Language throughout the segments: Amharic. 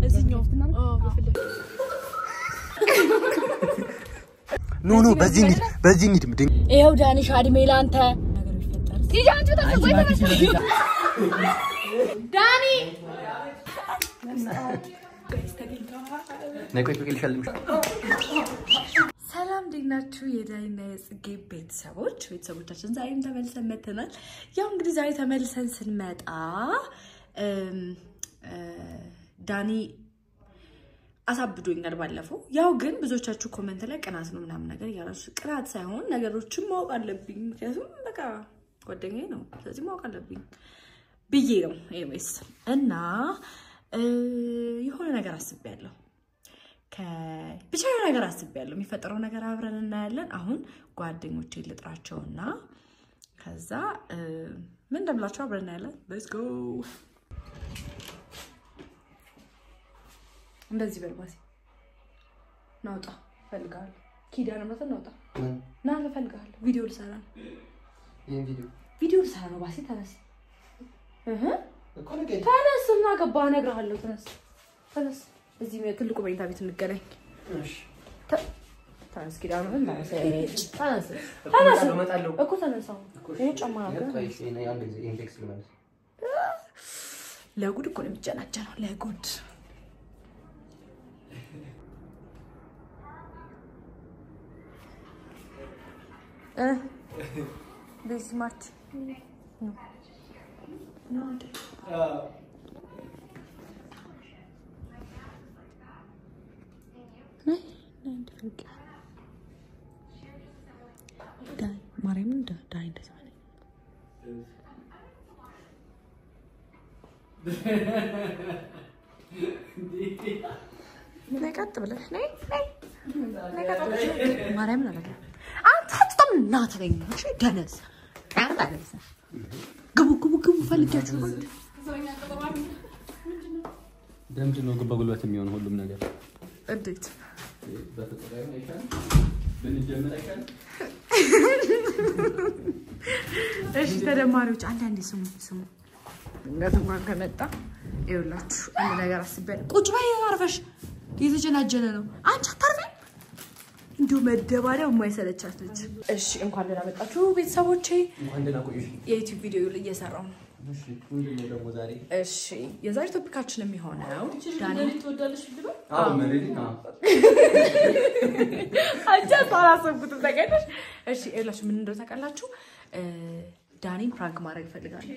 እዚህኛው አዎ፣ በፊት ለፊት ኖ ኖ፣ በዚህ እንሂድ፣ በዚህ እንሂድ። ድን- ይኸው ዳኒሽ አድሜ ላንተ ነገር ቢፈጠር ሂጂ አንቺ ተነስ፣ ወይ ተነስ። ዳኒ ነይ ቆይ ቆይ ልሸልምሽ። ሰላም እንዴት ናችሁ? የዳኒና የጽጌ ቤተሰቦች ቤተሰቦቻችን ዛሬም ተመልሰን መተናል። ያው እንግዲህ ዛሬ ተመልሰን ስንመጣ እም፣ እ፣ ዳኒ አሳብዶኛል ባለፈው። ያው ግን ብዙዎቻችሁ ኮመንት ላይ ቅናት ነው ምናምን ነገር እያላችሁ ቅናት ሳይሆን ነገሮችን ማወቅ አለብኝ፣ ምክንያቱም በቃ ጓደኛዬ ነው፣ ስለዚህ ማወቅ አለብኝ ብዬ ነው። ኤኒዌይስ እና እ፣ የሆነ ነገር አስቤያለሁ ከ- ብቻ የሆነ ነገር አስቤያለሁ። የሚፈጠረው ነገር አብረን እናያለን። አሁን ጓደኞቼ ልጥራቸውና ከዛ እ፣ ምን እንደምላቸው አብረን እናያለን። ሌትስ ጎ። እንደዚህ በልባሴ ናውጣ እፈልግሃለሁ። ኪዳነ ምሕረትን ናውጣ ና እፈልግሃለሁ። ቪዲዮ ልሰራ ነው። ይሄን ቪዲዮ ቪዲዮ ልሰራ ነው። ባሴ ተነስ፣ እህ እኮ ንገሪኝ። ተነስ እና ገባ እነግርሃለሁ። ተነስ ተነስ። እዚህ ትልቁ መኝታ ቤት እንገናኝ። እሺ፣ ተነስ ኪዳነ ምሕረት ተነስ ተነስ ተነስ እመጣለሁ። እኮ ተነስ። አሁን ይሄ ጫማ ነበር። ቆይ፣ እሺ፣ እኔ አንድ ጊዜ ይሄን ቴክስት ልመልስ። ለጉድ እኮ ነው የሚጀናጀነው። ለጉድ እ ቤት ስማርት ማርያምን ዳይ እንደዚህ ማለት ነይ ቀጥ ብለሽ ነይ ነይ ነይ ቀጥ ብለሽ ማርያምን አለ አንተ በጣም እናትረኝ እሺ ደነዝ ደነዝ ግቡ ግቡ ግቡ ፈልጊያችሁ ነው ለምንድን ነው ግን በጉልበት የሚሆን ሁሉም ነገር? እንዴት በፍቅር አይሻልም? ብንጀምር አይሻልም? እሺ ተደማሪዎች አንዳንዴ ስሙ ስሙ ድንገት እንኳን ከመጣ ይኸውላችሁ አንድ ነገር አስቤያለሁ ቁጭ በይ አርፈሽ እየተጀናጀነ ነው አንቺ አታርፊም እንዲሁ መደባሪያው የማይሰለቻት ልጅ እሺ እንኳን ደህና መጣችሁ ቤተሰቦቼ እንኳን ደህና ቆየሽ። የዩቲዩብ ቪዲዮ እየሰራው ነው እሺ፣ ምንድን ነው ደግሞ ዛሬ? እሺ የዛሬ ቶፒካችን የሚሆነው ዳኒ አዎ፣ መሬት ነው። አንቺ አላሰብኩትም ተቀደሽ እሺ ይኸውላችሁ ምን እንደው ታውቃላችሁ እ፣ ዳኒን ፕራንክ ማድረግ እፈልጋለሁ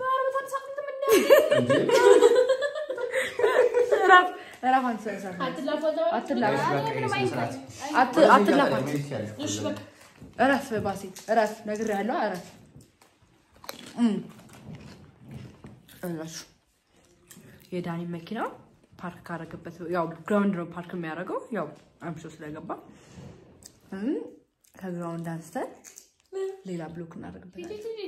እረፍ እረፍ አንተ ሰው ሰው አትላፍ አት- አትላፋት እረፍ ባሴ እረፍ ነግሬሃለሁ እረፍ እም። እላችሁ የዳኒ መኪና ፓርክ ካረገበት ያው ግራውንድ ነው ፓርክ የሚያደርገው ያው አምሾ ስለገባ እም፣ ከግራውንድ አንስተን ሌላ ብሎክ እናደርግበታለን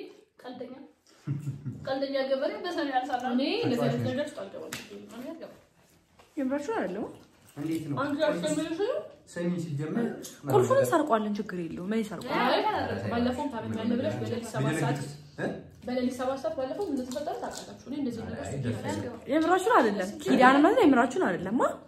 ቀልደኛ ገበሬ በሰኔ ያልሰራ እኔ እንደዚህ አይነት ነገር ውስጥ አልገባም። የምራችሁን አይደለም እንዴት ነው? አንዱ ያስተምርሽ ሰሚ ሲጀመር ቁልፉን እንሰርቋለን ችግር የለውም ምን ይሰርቋል ባለፈውም ታመኛለህ ብለሽ በሌሊት ሰባት ሰዓት እ? በሌሊት ሰባት ሰዓት ባለፈው ምን እንደተፈጠረ ታውቃላችሁ። እኔ እንደዚህ ነገር አይ፣ ደስ ይላል። የምራችሁን አይደለም ኪዳን ማለት የምራችሁን አይደለም ማ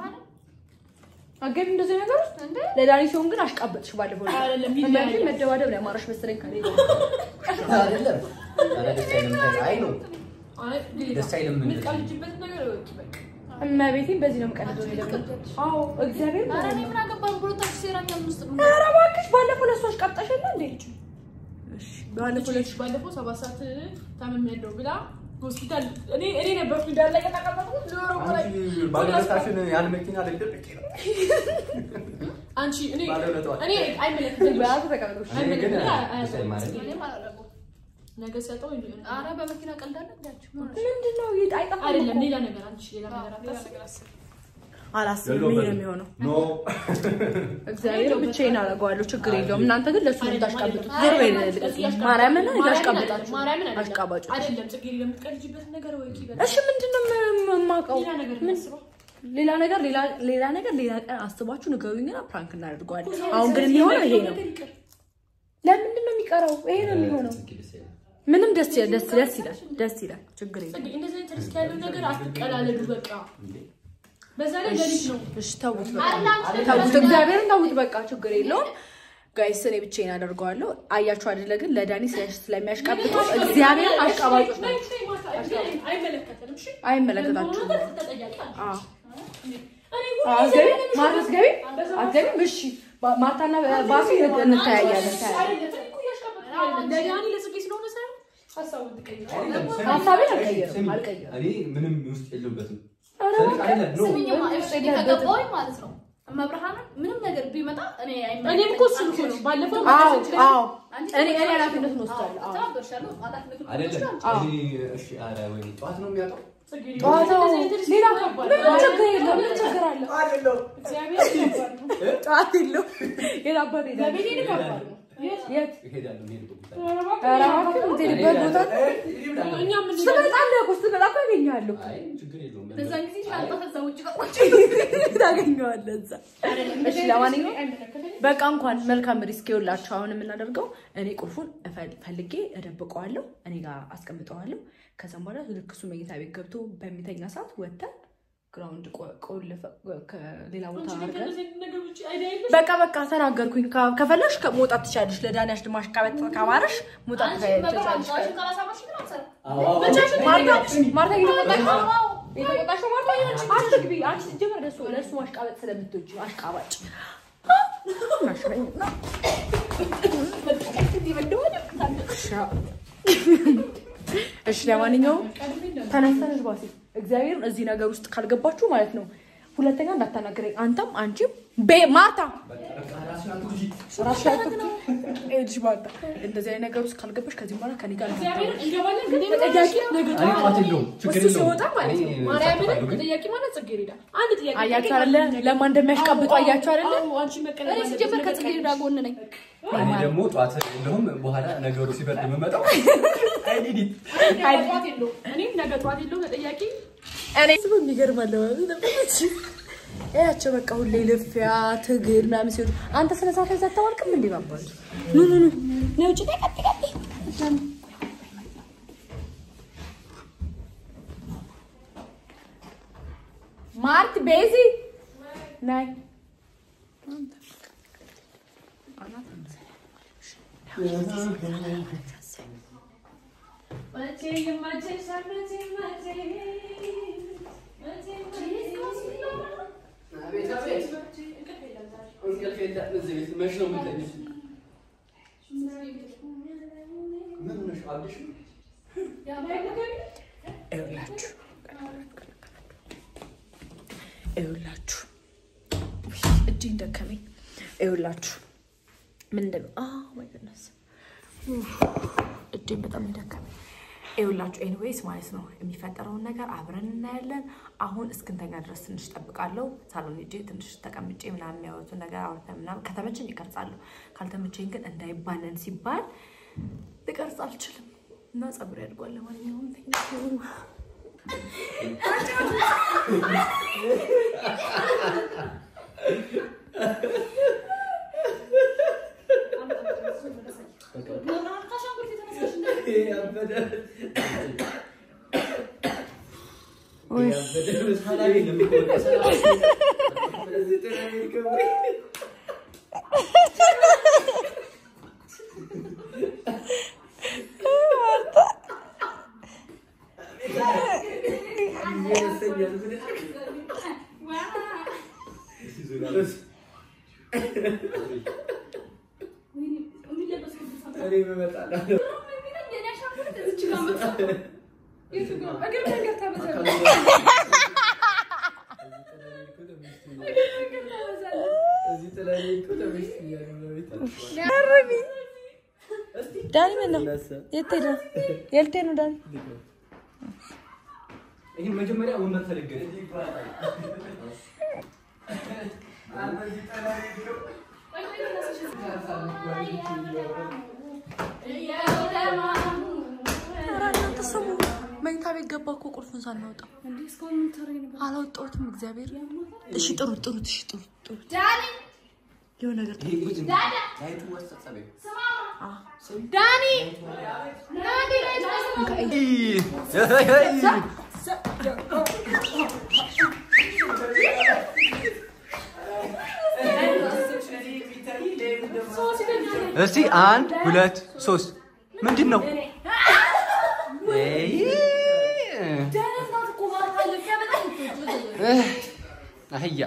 አገቢ እንደዚህ ነገር ውስጥ ለዳኒ ሲሆን ግን አሽቃበጥሽ ባለፈው ላይ። አይደለም አንዳንዴ ይለያል። መደባደብ ላይ አማራሽ መሰለኝ ከኔ ጋር። አይደለም። ኧረ ደስ አይልም። አይ ነው አይ ሌላ ደስ አይልም እንደዚህ። የምትቀልጅበት ነገር ወቂ በቃ እመቤቴን በዚህ ነው የምቀልደው እኔ ደግሞ። አዎ እግዚአብሔር ኧረ እኔ ምን አገባኝ ብሎ ታክሲ ሴራኛ ውስጥ ነው ኧረ እባክሽ ባለፈው ለእሱ አሽቃብጠሽ የለ እንዴ? እሺ ባለፈው ለእሱ ባለፈው ሰባት ሰዓት ታመሚያለሁ ብላ ሆስፒታል እኔ እኔ ነበርኩ እንዳለ ከተቀመጥኩት ሊወረው ላይ አንቺ ባለቤታሽን ያን መኪና ልደብቅ ነው። አንቺ እኔ ባለውለታዋ። እኔ አይመለከተኝም በያዙ ተቀምጦሽ እኔ ግን አይመለከተኝም ደስ አይልም ማለት ነው። እኔም አላደረገውም። ነገ ሰጠው እንጂ ኧረ በመኪና ቀልዳለ እንዳችሁ ምንድን ነው ይሄ አይጠፋም አይደለም እኮ። ሌላ ነገር አንቺ ሌላ ነገር አታስብ አላስብም ይሄ ነው የሚሆነው ኖ እግዚአብሔር ብቻዬን አደርገዋለሁ ችግር የለውም እናንተ ግን ለእሱ አይደለም፣ የምታሽቃብጡት አይደለም። ዞር በይ አይደለም፣ ልቀቂ። ያሽቃብጣችሁ። ማርያምን ማርያምን እያሽቃበጣችሁ አይደለም፣ ማርያምን አይደለም። አሽቃባጮች አይደለም ጽጌ የምትቀልጂበት ነገር ወይ ኪበል እሺ ምንድን ነው የም- የማውቀው ሌላ ነገር ምን- እናስበው ሌላ ነገር ሌላ ሌላ ነገር ሌላ ቀን አስባችሁ ንገሩኝና ፕራንክ እናደርገዋለን አሁን ግን የሚሆነው ይሄ ነው ለምንድን ነው የሚቀረው ይሄ ነው የሚሆነው ደስ አይልም። ምንም ደስ ይላል ደስ ደስ ይላል ደስ ይላል ችግር የለም ጽጌ እንደዚህ አይነት ሪስክ ያለው ነገር አትቀላለዱ በቃ እንዴ በዛ ላይ ሌሊት ነው። እሺ ተውት፣ አንዳንድ ተውት፣ እግዚአብሔርን ተውት። በቃ ችግር የለውም ጋይስ፣ እኔ ብቻዬን አደርገዋለሁ። አያችሁ አይደለ? ግን ለዳኒ ስለ- ስለሚያሽቃብጡ እግዚአብሔር አሽቃባጮች ነይ፣ ናቸው። ነይ፣ ማታ እዚህ አይመለከተንም። እሺ አይመለከታችሁም። በሆነ ነገር ተጠያቂ አንቺ። አዎ እኔ ሁሌ አትገቢ ዘመን ማርታ አትገቢ አትገቢም። እሺ ባ- ማርታና ባሲ እንተያያለን። ተያያለን። አይደለም፣ እኮ እያሽቃበጥኩ አይደለም። ለዳኒ ለጽጌ ስለሆነ ሳይሆን ሀሳቡን ትቀይራለህ። ሀሳቤን አልቀይርም አልቀይርም። እኔ ምንም ውስጥ የለበትም። ኧረ ስለዚህ አይደለም፣ ኖ። ስምኝማ እሺ ከገባሁኝ ማለት ነው መብርሃንን ምንም ነገር ቢመጣ እኔ እኔም እኮ እሱን እኮ ነው ባለፈው አዎ መለሰች ላይ- አዎ እኔ እኔ ኃላፊነቱን ወስዳለሁ። አዎ ተባበርሻለሁ ኃላፊነቱን አይደለም አዎ። እኔ እሺ፣ ኧረ ወይኔ ጠዋት ነው የሚያውቀው። ጽጌ ጠዋት እንደዚህ አይነት ልጅ ሌላ ከባድ ምንም ነው። ችግር የለም። ምን ችግር አለ? እግዚአብሔር ከባድ ነው። ጠዋት የለው የት አባት ሄዳለሁ? ለቤቴ ከባድ ነው። የት እሄዳለሁ፣ የምሄድበት ቦታ ኧረ እባክህ፣ ኧረ እባክህ የምትሄድበት ቦታ እኛም እንሄዳለን። ትመጣለህ እኮ ስትመጣ እኮ አገኘሃለሁ። አይ ችግር የለውም። በዛን ጊዜ ሻንጣ ከዛ ውጭ ቀቆች ታገኘዋለህ እዛ። እሺ ለማንኛውም አይመለከተኝም። በቃ እንኳን መልካም ሪስክ ይኸውላችሁ። አሁን የምናደርገው እኔ ቁልፉን እፈል- ፈልጌ እደብቀዋለሁ፣ እኔ ጋር አስቀምጠዋለሁ። ከዛም በኋላ ልክ እሱ መኝታ ቤት ገብቶ በሚተኛ ሰዓት ወጥተን ግራውንድ ቆ- ቆልፈ ከሌላ ቦታ አንቺ አድርገን ከእንደዚህ አይነት ነገር ውጭ አይዲያ የለሽም? በቃ በቃ ተናገርኩኝ። ከ- ከፈለሽ ከ- መውጣት ትችላለሽ። ለዳንያሽ ድማሽ ቀበጥ ካማረሽ መውጣት አንቺ ትችላለሽ። መብርሃን ጫሽን ካላሳማሽ ግን አትሰራም አዎ፣ አዎ። ብቻሽን ማርታ ማርታ እየተቆጣሽ ነው? አዎ። እየተቆጣሽ ነው ማርታ? አትግቢ። አንቺ ስትጀምር ለእሱ ለእሱ ማሽቃበጥ ስለምትወጂ አሽቃባጭ እሺ ለማንኛውም ተነስተንሽ ባሲ እግዚአብሔርን እዚህ ነገር ውስጥ ካልገባችሁ ማለት ነው ሁለተኛ እንዳታናገረኝ አንተም አንቺም ቤ ማርታ በቃ ራስሽን አትጉጂ። ራስሽ አትግቢ። ይኸውልሽ ማርታ እንደዚህ አይነት ነገር ውስጥ ካልገባሽ ከዚህ በኋላ ከኔ ጋር እግዚአብሔር እንገባለን ግን ተጠያቂ ነገ እኔ ጠዋት ጠዋት የለውም፣ ችግር እሱ የለውም። ሲወጣ ማለት ነው እኔ ማርያምን እሳተፋለሁ፣ ግን ተጠያቂ ማለት ጽጌረዳ አንድ ጥያቄ አያችሁ አይደለ ለማን እንደሚያሽቃብጡ አያችሁ አይደለ አዎ፣ አንቺ መቀለድ እኔ ሲጀመር ከጽጌረዳ ጎን ነኝ እኔ ደግሞ ጠዋት እንደውም በኋላ ነገሩ ሲበርድ የምመጣው አይዲዲት ነገ ጠዋት የለውም እኔም ነገ ጠዋት የለውም ተጠያቂ እኔ ስሙ የሚገርማል ለማለት ያቸው በቃ ሁሌ ልፊያ ትግል ምናምን ሲሆኑ አንተ ስለ ሰዓት ላይ አታዋልቅም እንዴ ባባሉ ኑ ኑ ኑ ነይ ውጭ ላይ ቀጥ ቀጥ ማርት ቤዚ ናይ መች ነው የምትተኛው? ምን ሆነሽ አብደሽ ነው? ይኸውላችሁ ይኸውላችሁ ውይ፣ እጄን ደከመኝ። ይኸውላችሁ ምን እንደ ማይ ጎድነስ እጄን በጣም የደከመኝ። ይኸውላችሁ ኤኒዌይስ ማለት ነው የሚፈጠረውን ነገር አብረን እናያለን። አሁን እስክንተኛ ድረስ ትንሽ ጠብቃለሁ። ሳሎን ሄጄ ትንሽ ተቀምጬ ምናምን የሚያወጡን ነገር አውርተን ምናምን ከተመቸኝ ይቀርጻለሁ፣ ካልተመቸኝ ግን እንዳይባነን ሲባል ልቀርጽ አልችልም እና ጸጉር ያድጓል። ለማንኛውም ቴንኪው መብርሃን ከአሻንጉሊት የተነሳሽ እንደ ያበደ ያበደ ሳላቢ ነው የሚቆጠው። ስለዚህ ጥናት ይከብዳል። የሚለበስ ልብስ አለ። እኔ እመጣለሁ። የኔ አሻንጉሊት እዚች ጋር መጣ። የቱ ጋር? እግር መንገድ ታበዛለህ። እዚህ ጥላዬ እኮ ተመችቶኛል። ዳኒ ምን ነው? የት ሄደ? የት ሄደ ነው ዳኒ? ይህን መጀመሪያ ወንበር ተደገነ ኧረ እናንተ ስሙ። መኝታ ቤት ገባ እኮ ቁልፉን ሳናወጣው አላወጣሁትም። እግዚአብሔር እሺ፣ ጥሩት ጥሩት፣ እሺ ጥሩት ጥሩት። ዳኒ የሆነ ነገር ይሄ ጉድ ነው። ላይቱ ወሰጸበ ዳኒ ዳኒ ላይ ተነሳ። እስቲ አንድ ሁለት ሶስት ምንድን ነው? ኤይ፣ እህ፣ አህያ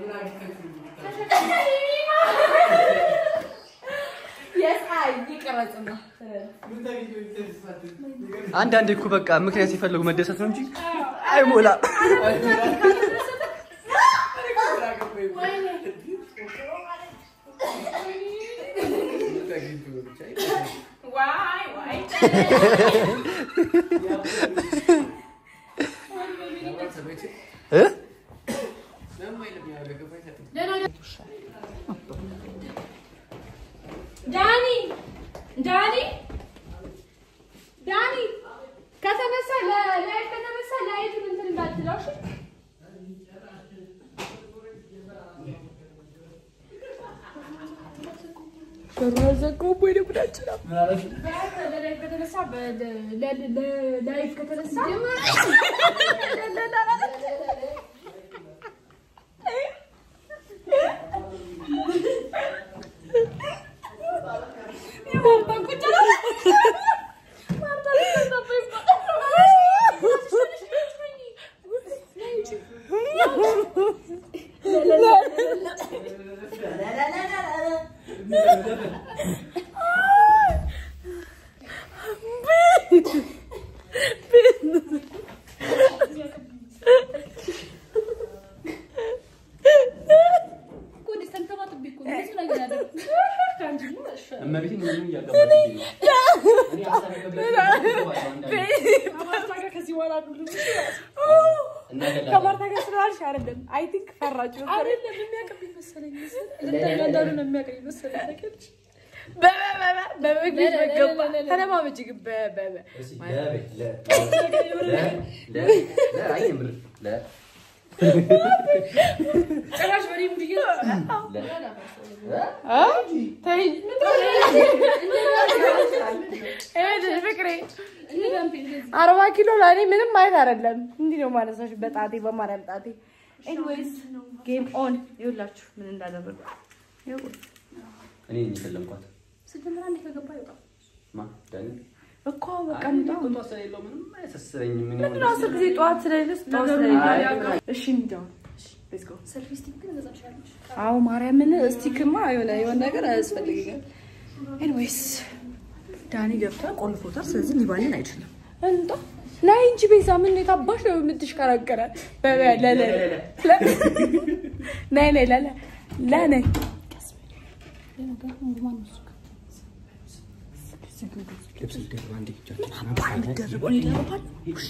አንዳንድ እኮ በቃ ምክንያት ሲፈልጉ መደሰት ነው እንጂ አይሞላም። እ? ዳኒ ዳኒ ዳኒ ከተነሳ ላይ ከተነሳ ላይቱን እንትን እንዳትለው እሺ። በላይፍ ከተነሳ በላይፍ ከተነሳ እመቤቴን ምንም እያጋባችኝ ነው። እኔ ከዚህ በኋላ እናገላለን። ከማርታ ጋር ስለዋልሽ አይደለም። አይ ቲንክ ፈራችሁ ነበር። አይደለም የሚያቀብኝ መሰለኝ እንዳሉ ነው የሚያቀብኝ መሰለኝ ታውቂያለሽ በመግቢት መገባ ተለማመጂ ግን በበበ እስኪ ለ- ለ- ለ- ለ- ለ- አይ የምር ለ- ጭራሽ በደምብ ብዬ ለ- ተይ ፍቅሬ አርባ ኪሎ ለእኔ ምንም ማለት አይደለም። እንዲህ ነው ማነሳሽ በጣቴ በማርያም ጣቴ። ኤኒዌይስ ጌም ኦን ይኸውላችሁ ምን እንዳደረጉ ይኸው እኔ ነኝ የሰለምኳት። ስጀምር አንዴ ከገባ ይወጣል ማ ዳኒ? እኮ በቃ እንጣ ቁጧ ስለሌለው ምንም አያሳስበኝም። እኔ ምንድን ነው አስር ጊዜ ጠዋት ስለሌለስ ጠዋት ስለሌለ እሺ እንዲያው ሌትስ ጎ ሰልፊ ስቲክ ግን መጻፍ ትችላለች አዎ ማርያምን እስቲክማ የሆነ የሆነ ነገር አያስፈልገኛል። ኤኒዌይስ ዳኒ ገብቷል፣ ቆልፎታል። ስለዚህ ሊባልን አይችልም። እንጣ ናይ እንጂ ቤዛ ምን የታባሽ ነው የምትሽከረከረ? ለለ ናይ ናይ ለለ ለነይ ልብስ ይደርባ እንዴ? ደርቦ ይደርባል። ውሻ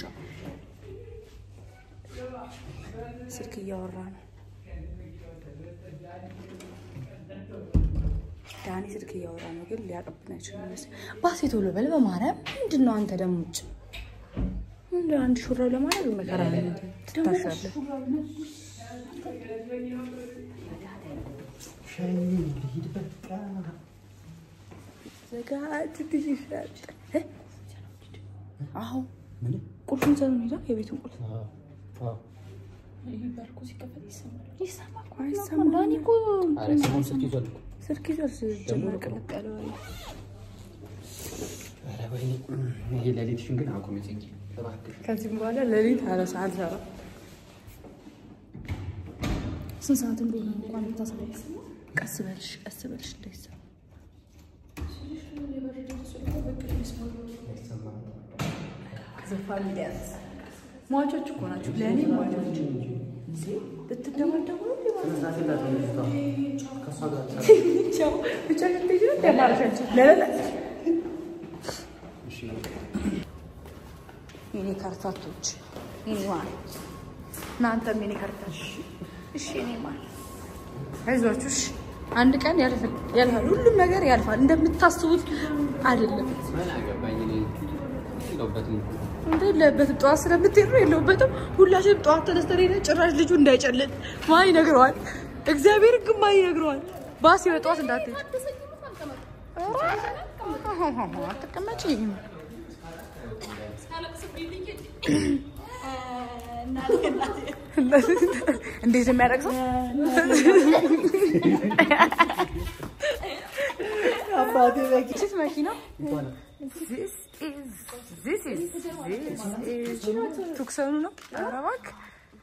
ስልክ እያወራ ነው ዳኒ ስልክ እያወራ ነው፣ ግን ሊያቀብን አይችልም መሰለኝ። ባሴ ቶሎ በል በማርያም። ምንድን ነው አንተ ደግሞ ውጭ ምንድን ነው አንድ ሹራብ ለማድረግ መከራ ነው ትታሻለህ። ዘጋት ትይሻል። አዎ ምን? ቁልፉን ሰኑ ሄዳ የቤቱን ቁልፍ አዎ። ባልኮ ሲከፈት ይሰማል ይሰማል እኮ አይሰማም። ዳኒ እኮ ኧረ ስሙን ስልክ ይዟል እኮ። ስልክ ይዟል ጀመር ቅልቅ ያለ ወይ ኧረ ወይኔ፣ ይሄ ሌሊትሽን ግን አቁሚ ጽጌ፣ እባክሽ። ከዚህም በኋላ ሌሊት አለ ሰዓት ሰራ ስንት ሰዓት እንደሆነ እንኳን ብታሳይ ቀስ በልሽ ቀስ በልሽ እንዳይሰማ ሟቾች እኮ ናቸው ለእኔ ሟቾች ብትደባደቡ ነው ቻው ብቻ ሽንት ያማርሻቸው ለለ የኔ ካርታቶች የኔ ማር እናንተም የኔ ካርታች እሺ የኔ ማር አይዟችሁ እሺ አንድ ቀን ያልፋል ያልፋል ሁሉም ነገር ያልፋል እንደምታስቡት አይደለም ምን አገባኝ እኔ የለሁበትም እኮ። እንደ የለበትም ጠዋት ስለምትሄድ ነው የለሁበትም ሁላችንም ጠዋት ተነስተን ሄደን ጭራሽ ልጁ እንዳይጨልል ማን ይነግረዋል እግዚአብሔር ግን ማን ይነግረዋል ባስ በጠዋት እንዳትሄድ አትቀመጪም እንዴት ነው የሚያለቅሰው? የአባቴ መኪና ችት መኪና እንኳን ቱክሰኑ ነው። ኧረ እባክህ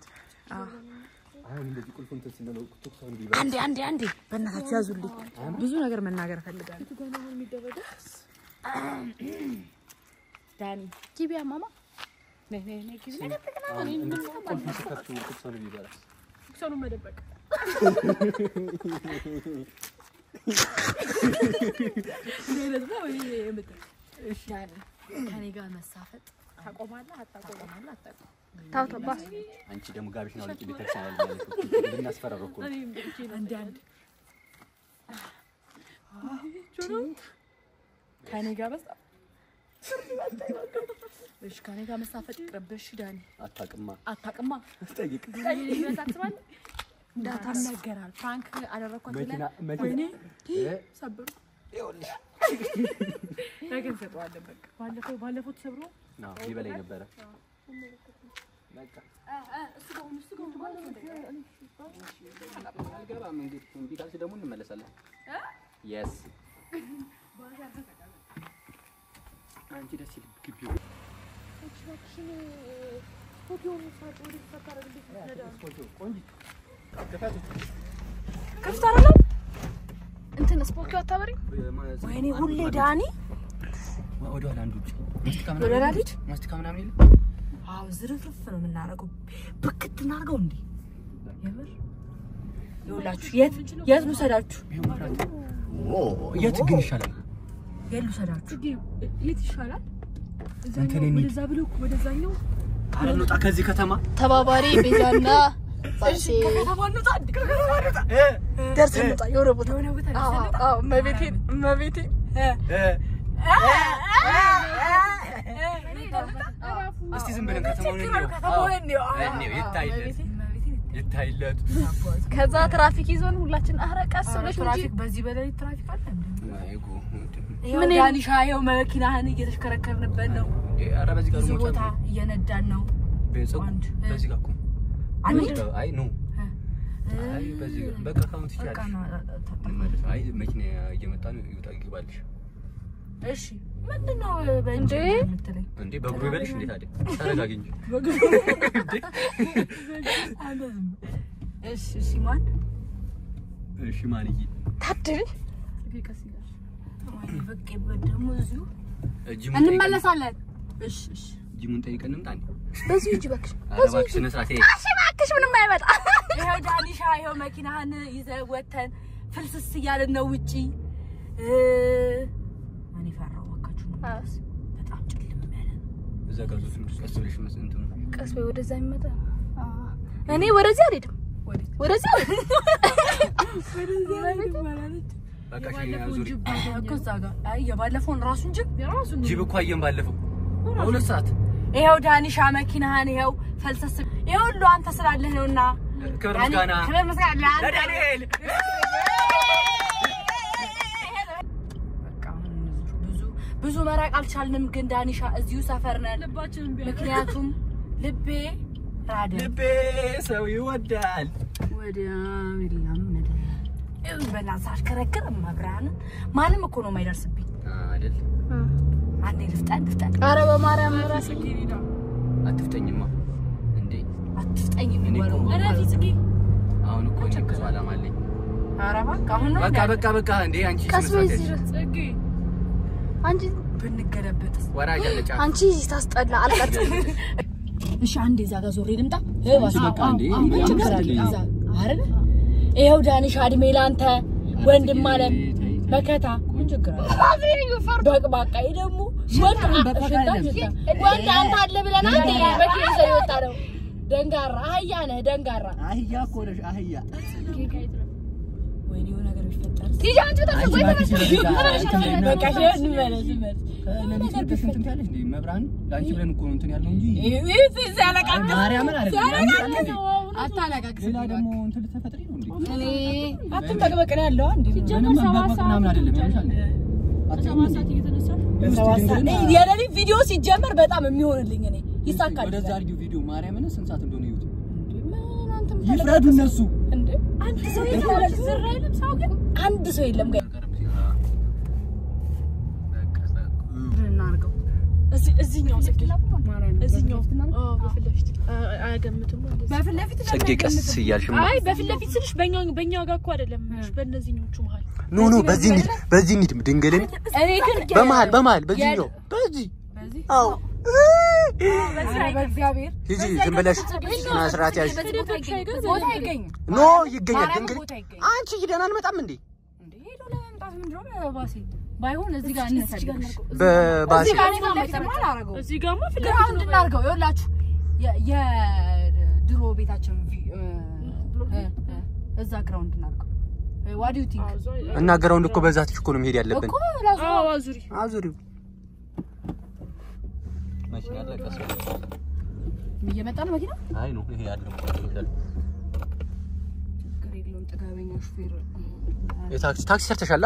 አሁን እንደዚህ ቁልፍ እንትን ስንለው ቱክሰኑ ቢበላ አንዴ አንዴ አንዴ በእናታችሁ ያዙልኝ። ብዙ ነገር መናገር እፈልጋለሁ። ዳኒ ጊቢያ ማማ ነይ ነይ ነይ ጊቢ እንዴት ቁልፍ ሲከፍቱ ቱክሰኑ ቢበላ ሰኑን መደበቅ ከኔ ጋር መሳፈጥ ታቆማለህ አታቆም? አታቆም? አንቺ ደግሞ ጋቢሽን አውልቂ ቤተክርስቲያን ያለ ማለት ነው ልናስፈራረው እኮ ነው። አንዴ አንዴ ከኔ ጋር መሳፈጥ እሺ፣ ከኔ ጋር መሳፈጥ ይቅርብሽ ዳኒ። አታውቅማ አታውቅማ ጠይቅ እንዳታናገራል ፍራንክ አደረኳት መኪና ብለህ ወይኔ መኪና ሰብሩ ነገ እንሰጠዋለን። በቃ ባለፈው ባለፈው ተሰብሮ ነው ሊበላኝ ነበረ። በቃ አልገባም። እንግዲህ እምቢ ካልሽ ደግሞ እንመለሳለን። የስ አንቺ ደስ ይል ግቢው ክፍት አይደለም እንትን ስፖኪ አታበሪ ወይኔ ሁሌ ዳኒ ወደ ኋላ አንዱ ውጭ ማስቲካ ወደ ኋላ ምናምን ልሂድ? ማስቲካ ምናምን የለም አዎ ዝርፍርፍ ነው የምናደርገው ብክት እናድርገው እንዴ የምር ይኸውላችሁ የት የት ልውሰዳችሁ ይሄው መብራት የት ግን ይሻላል? የት ልውሰዳችሁ የት ይሻላል? እንትን እንሂድ። ወደዛ ብሎ ወደዛኛው ኧረ እንውጣ ከዚህ ከተማ ተባባሪ ቤዛና ባሴ ከከተማ እንውጣ እንዴ ከከተማ እንውጣ ደርሰን እንውጣ የሆነ ቦታ የሆነ ቦታ አዎ አዎ እመቤቴን እመቤቴን እስቲ ዝም ብለን ከተማውን እንየው። ከተማውን እንየው። አዎ፣ እንየው። ይታይለት ይታይለት። ከዛ ትራፊክ ይዞን ሁላችን አረ ቀስ ብለሽ እንጂ ትራፊክ በዚህ በሌሊት ትራፊክ አለ እንዴ አይ ጉ- ይኸው ምን ዳኒሻ ይኸው መኪናህን እየተሽከረከርንበት ነው እንዴ፣ ኧረ በዚህ ጋር ብዙ ነው ቦታ እየነዳን ነው ቤተሰብ አንድ፣ በዚህ ጋር እኮ አንድ አይ ኖ አይ በዚህ ጋር በቃ ካሁን በቃ ትችላለሽ። ነው እንመለስ። አይ መኪና እየመጣ ነው ይውጣ ይግባልሽ። እሺ ምንድን ነው በእንጂ እንዴ? የምትለኝ እንዴ በእግሩ ይበልሽ እንዴ ታዲያ ተረጋጊ እንጂ። እሺ እሺ ማን እሺ ማንዬ ታድል ቀስ ይላል። በቄበት ደግሞ እዚሁ ጂሙን ጠይቀን እንመለሳለን። እሺ እሺ ጂሙን ጠይቀን እንምጣ እንዴ። በዚህ እጅ እባክሽ ኧረ እባክሽ ስነ ስርዓት ይሄ እሺ እባክሽ ምንም አይመጣ ይኸው ዳኒሻ ይኸው መኪናህን ይዘህ ወተን ፍልስስ እያልን ነው ውጪ እ እኔ ፈራሁ እባካችሁ በጣም ጭልም ያለ ነው እዛ ጋር ዞር ቀስ ብለሽ መስ እንትኑ ቀስ በይ ወደዛ የሚመጣ እኔ ወደዚህ አልሄድም ወዴት ወደዚህ አልሄድም በቃ እሺ ዙሪ። እኮ እዛ ጋር አይ የባለፈውን ራሱን ጅብ የራሱን ጂብ እኮ አየን ባለፈው በሁለት ሰዓት ይኸው ዳኒሻ መኪናህን ይኸው ፈልሰስ ይኸው ሁሉ አንተ ስላለህ ነውና ክብር ዳኒ- ምስጋና ክብር ምስጋና ለአንተ። ለዳንኤል። በቃ አሁን ብዙ ብዙ መራቅ አልቻልንም፣ ግን ዳኒሻ እዚሁ ሰፈር ነን። ልባችንን ቢያ ምክንያቱም ልቤ ራደ ልቤ ሰው ይወዳል። ወዲያው ይላመዳል። ይኸው በእናትህ ሳሽከረክር መብራንን ማንም እኮ ነው የማይደርስብኝ። አይደል አንዴ ልፍጠን ልፍጠን፣ አረ በማርያም ራስ ጽጌረዳ አትፍጠኝማ እንዴ አትፍጠኝ እኔ የሚባለው እኮ- እረፊ ጽጌ አሁን እኮ እኔ ብዙ ዓላማ አለኝ። ኧረ እባክህ አሁን ነው በቃ እንደ በቃ በቃ እንዴ አንቺ ቀስ ስነ በይ ስርዓት እዚህ ያዥ። ጽጌ አንቺ ብንገለበጥስ? ወራጅ አለ ጫፍ። አንቺ እዚህ ታስጠላ አልቀርጽም እሺ አንዴ እዛ ጋር ዞሬ ልምጣ። አንቺ በቃ እንዴ ምን ችግር አለ? አይደል ይኸው ዳኒሻ እድሜ ላንተ ወንድም አለም መከታ ምን ችግር አለ? በቅባቃ ይሄ ደግሞ ወንድ ሽታ ሽታ ወንድ አንተ አለ ብለን አንዴ መኪና ይዘህ የወጣ ነው። ደንጋራ አህያ ነህ ደንጋራ። አህያ እኮ ነሽ አህያ። ወይኔ የሆነ ነገር ቢፈጠር ሂጂ አንቺ ወደ አንቺ እባክሽ ለዚህ ጋር በቃ እሺ፣ እንመለስ እንመለስ። ለሊት ወጥተሽ እንትን ትያለሽ እንዴ? መብራን ለአንቺ ብለን እኮ ነው እንትን ያለው እንጂ ይህ ሲያለቃቅስ ማርያምን አይደለም። አታለቃቅስ። ሌላ ደግሞ እንትን ልትፈጥሪ ነው እንዴ? እኔ አትንጠቅበቅ ነው ያለው እንዴ ምንም መበቅበቅ ምናምን አይደለም ያልሻል። ሰባት ሰዓት እየተነሳሽ ሰባት ሰዓት የሌሊት ቪዲዮ ሲጀመር በጣም የሚሆንልኝ እኔ ይሳካል። ወደዛ አድርጊው ቪዲዮ ማርያምን ስንት ሰዓት እንደሆነ ይዩት። ምን አንተ ይፍረዱ እነሱ። እንዴ አንድ ሰው የለም። ዝር አይልም ሰው ግን አንድ ሰው የለም። ጋር እዚህ እዚህኛው ጽጌ እዚህኛው አዎ በፊት ለፊት አ- አያገምትም እንደዚህ በፊት ለፊት ጽጌ ቀስ እያልሽ አይ በፊት ለፊት ስልሽ በእኛ በእኛ ጋር እኮ አይደለም የምልሽ በእነዚህኞቹ መሀል ኖ ኖ በዚህ እንሂድ በዚህ እንሂድ ድንግልን እኔ ግን በመሀል በመሀል በዚህኛው በዚህ አዎ በእግዚአብሔር ሂጂ ዝም ብለሽ ስነ ስርዓት ያዥ ቦታ አይገኝም። ኖ ይገኛል ማርያምን ድንግል ቦታ አይገኝም። አንቺ ሂደን አንመጣም እንዴ እንዴ ሄዶ ለመምጣት ምንድን ነው ባሴ? ባይሆን እዚህ ጋር እንፈልግሽ። በባስ እዚህ ጋር እኔ ማመጣማ አላደርገውም። እዚህ ጋርማ ፊት ለፊት ግራውንድ ነው እናድርገው። ይኸውላችሁ የ- የድሮ ቤታችን ቪ- እ- እ- እ- እዛ ግራውንድ እናድርገው። ዋት ዱ ዩ ቲንክ አዎ፣ እዛ- እና ግራውንድ እኮ በዛትሽ እኮ ነው መሄድ ያለብን እኮ ላዙ አዎ አዙሪ አዙሪው መኪና አለ ቀስ እየመጣ ነው መኪና። አይ ነው ይሄ ያለው ችግር የለውም። ጥጋበኛ ሹፌር የታክሲ ታክሲ ሰርተሻላ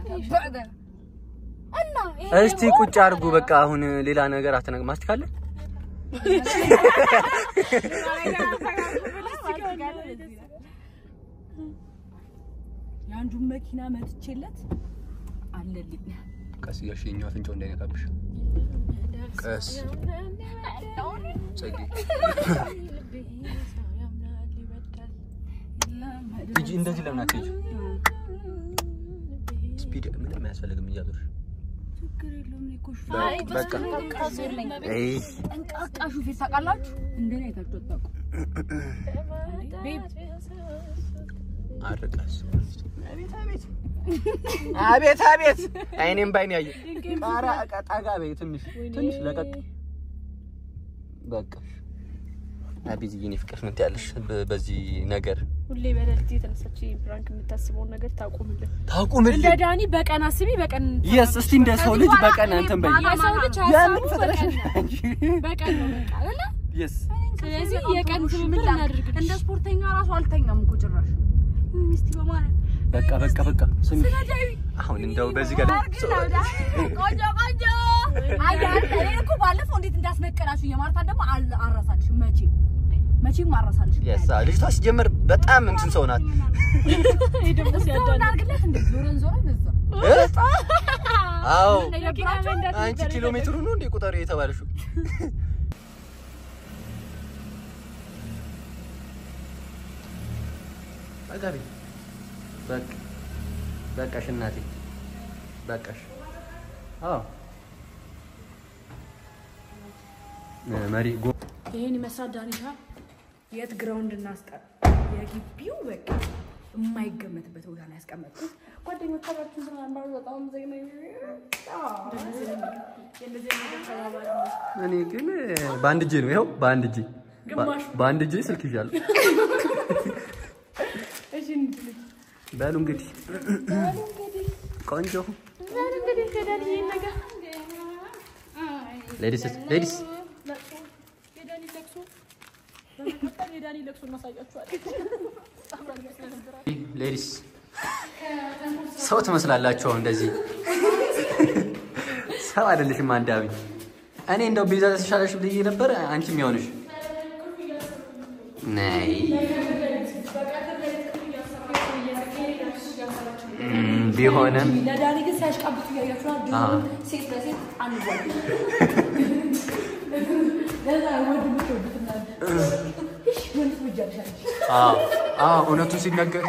እና ይሄ እስቲ ቁጭ አድርጉ በቃ አሁን ሌላ ነገር አትነግ ማስቲካለ የአንዱን መኪና መትቼለት አለልኝ። ቀስ እያልሽ የኛው አፍንጫው እንዳይነካብሽ ቀስ ጸጊ ሂጂ እንደዚህ ለምን አትሄጂ ስፒድ ምንም አያስፈልግም እያዞርሽ ችግር የለውም። እኔ እኮ በ- ሹፌር በቃ ጠንቃቃ ነኝ። አይ ጠንቃቃ ሹፌር ታውቃላችሁ? እንደኔ አይታችሁ አታውቁም። ቤብ አርቀስ አቤት አቤት አይኔም ባይኔ ያየ ጣራ ጠጋ በይ ትንሽ ትንሽ ለቀቅ በቃ አቤት የኔ ፍቅር ምን ትያለሽ በ- በዚህ ነገር ሁሌ በሌሊት የተነሳች ፕራንክ የምታስበውን ነገር ታቁምልን። ታቁምልኝ እንደ ዳኒ በቀን አስቢ፣ በቀን የስ እስቲ እንደ ሰው ልጅ በቀን እንትን በይ የሰው ልጅ የምን ሀሳቡ ፈጥረሽ በቀን ነው። በቀን ነው በቃ አይደለ? የስ ስለዚህ የቀን ትብብር እናድርግልሽ። እንደ ስፖርተኛ ራሱ አልተኛም እኮ ጭራሽ። ሚስቲ በማለት በቃ በቃ በቃ ስሚ አሁን እንደው በዚህ ጋር ቆንጆ ቆንጆ አያል እኔ እኮ ባለፈው እንዴት እንዳስነቀላችሁ የማርታን ደግሞ አል- አልረሳልሽም መቼም መቼም አልረሳልሽም። የስ ልጅቷ ሲጀምር በጣም እንትን ሰው ናት ይሄ ደግሞ እዛው ሲያዳን እናድርግለት እንደ ዞረን ዞረን እዛ እ? አዎ መኪና መንዳት አንቺ ነበር ኪሎ ሜትሩ ነው እንዴ ቁጠሪ የተባለሽው? አጋቢ በቃ በቃሽ እናቴ በቃሽ። አዎ እ፣ መሪ ጎ ይሄን ይመስላል ዳኒሻ። የት ግራውንድ እናስቀር? የግቢው በቃ የማይገመትበት ቦታ ላይ ያስቀመጥኩት ጓደኞቻችን ስናምባሩ በጣም ዘግነ እኔ ግን በአንድ እጄ ነው ይኸው፣ በአንድ እጄ በአንድ እጄ ስልክ ይዣለሁ። በሉ እንግዲህ ቆንጆ እንግዲህ ከዳኒ ይሄን ነገር ሌዲስ ሌዲስ የዳኒ ለቅሶ በመቀጠል የዳኒ ለቅሶ እናሳያችኋለን። ሌዲስ ሰው ትመስላላችሁ። አሁን እንደዚህ ሰው አይደለሽም። አንዳቢ እኔ እንደው ቤዛ ተሻለሽ ብዬ ነበር። አንቺም ያሆንሽ ነይ እም፣ ቢሆንም ለዳኒ ግን ሲያሽቃብጡ እያያችሁ ነው። ድሮ አዎ። ሴት ለሴት አንጓል ለዛ ወንድ ምትወዱት እናንተ እሺ ወንድ ትወጃለሻለሽ አዎ፣ አዎ፣ እውነቱን ሲነገር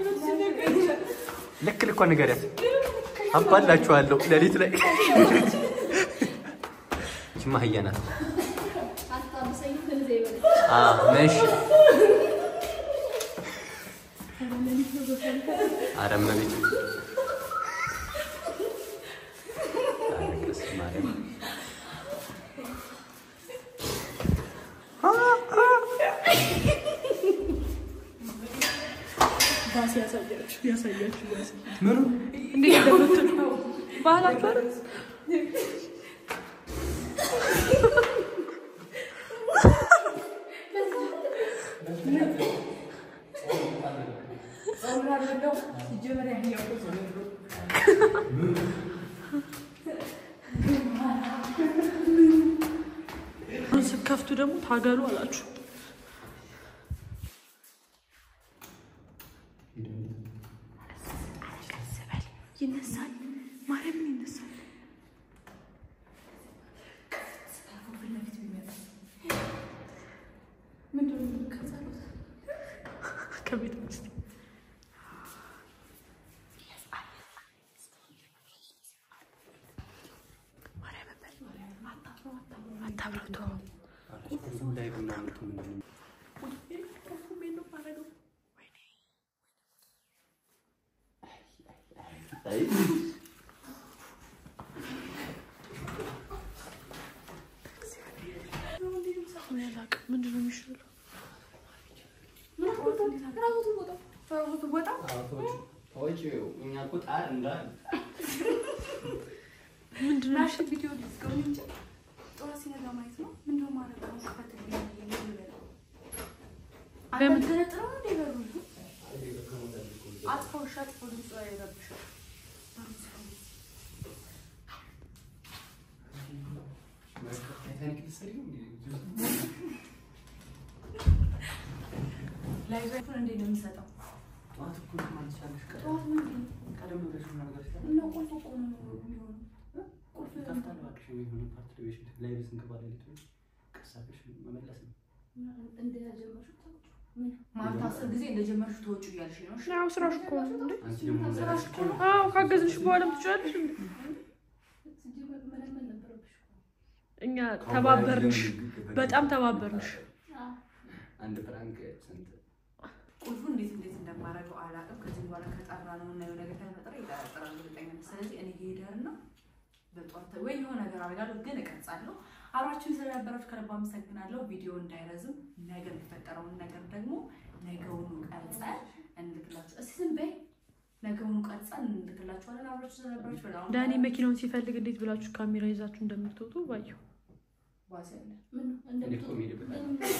ልክ ልኳ ንገሪያት። አባላችኋለሁ ሌሊት ላይ ችማ አህያ ናት። አዎ፣ ነሽ ኧረ እመቤቴ ኧረ ቀስ ማርያም ባስ ያሳያችሁ ያሳያችሁ ባስ ምኑ እንዴት እንደምትሉ ባህላችሁ አይደል? ስትከፍቱ ደግሞ ታገሉ አላችሁ። ይነሳል፣ ማርያምን ይነሳል። ከቤተ ክርስቲያን አታብራቶ ላይ ምናምን ምናምን አይ ምንድን ነው የሚሻለው? ወጪው እኛ እኮ ጣር እንዳለ ምንድን ነው ናሽን ቪዲዮ ልዝገው እንጂ ጠዋት ሲነጋ ማየት ነው። ምንድነው ማለት ነው? ክፈት ለምን? ተነጥረው እንደ በሩ አጥፋው፣ እሺ አጥፋው፣ ድምፁ አይረብሽም። ታይታኒክ ልትሰሪ ነው እንዴ? ላይዛችሁን እንዴት ነው የሚሰጠው? ጠዋት እኮ ማለት ቻለሽ ጠዋት ምንድን ነው? ቀደም ብለሽ ነገር እና ቁልፍ እኮ ነው የሚሆነው። ቁልፍ ታፍታል እባክሽ የሆነ ፓርት ላይ ላይ ስንገባ ሌሊት ቀሳቅሽ መመለስ ነው ማታ አስር ጊዜ እንደጀመርሽ ተወጪ እያልሽ ነው። እሺ? ያው ስራሽ እኮ ነው እንዴ? አንቺ ደግሞ ስራሽ እኮ ነው። አዎ ካገዝንሽ በኋላም ትችላለሽ እንዴ? እኛ ተባበርንሽ፣ በጣም ተባበርንሽ። አንድ ፍራንክ ስንት ቁልፉ እንዴት እንዴት እንደማደርገው አላውቅም። ከዚህ በኋላ ከጠራ ነው እና የሆነ ነገር ከተፈጠረ ይጠራጠራል እርግጠኛ ነኝ። ስለዚህ እኔ እየሄዳለሁ በጠዋት ወይ የሆነ ነገር አደርጋለሁ፣ ግን እቀርጻለሁ። አብራችሁን ስለነበራችሁ ከልብ አመሰግናለሁ። ቪዲዮ እንዳይረዝም ነገ የሚፈጠረውን ነገር ደግሞ ነገውኑ ቀርጸን እንልክላችሁ። እስኪ ዝም በይ። ነገውኑ ቀርጸን እንልክላችኋለን። አብራችሁ ስለነበራችሁ በጣም ዳኒ መኪናውን ሲፈልግ እንዴት ብላችሁ ካሜራ ይዛችሁ እንደምትወጡ ባየሁ። ዋስ ያለ እኔ እኮ የምሄድበት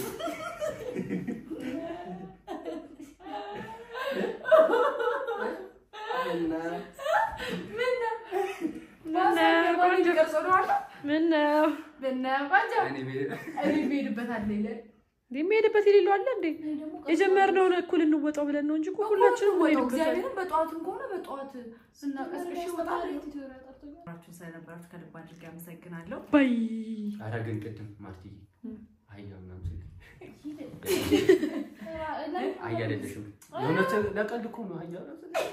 እና ምነው ቆንጆ ቀርጾ ነው አለ ምነው ብናባጃ እኔ ብሄድ እኔ ብሄድበት አለ ይላል እንዴ የሚሄድበት የሌለው አለ እንዴ? የጀመርነውን እኩል እንወጣው ብለን ነው እንጂ እኮ ሁላችንም ወጣው እንሄድበታለን። እግዚአብሔርን በጠዋትም ከሆነ በጠዋት ስናቀስቅሽ ይወጣል። አብራችሁን ስለነበራችሁ ከልብ አድርጌ አመሰግናለሁ። ባይ ኧረ ግን ቅድም ማርትዬ አህያ ምናምን ሲል አህያ አይደለሽም። የእውነት ለቀልድ እኮ ነው አህያ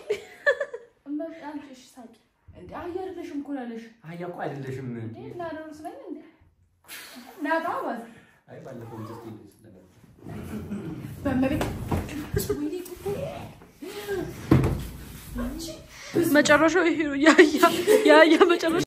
እንደ አህያ አይደለሽም እኮ ያለሽ አህያ እኮ አይደለሽም። ናታ ማለት አይ ባለፈው ምስት ስለነበር በመቤት መጨረሻው ይሄ ነው። ያያ ያያ መጨረሻ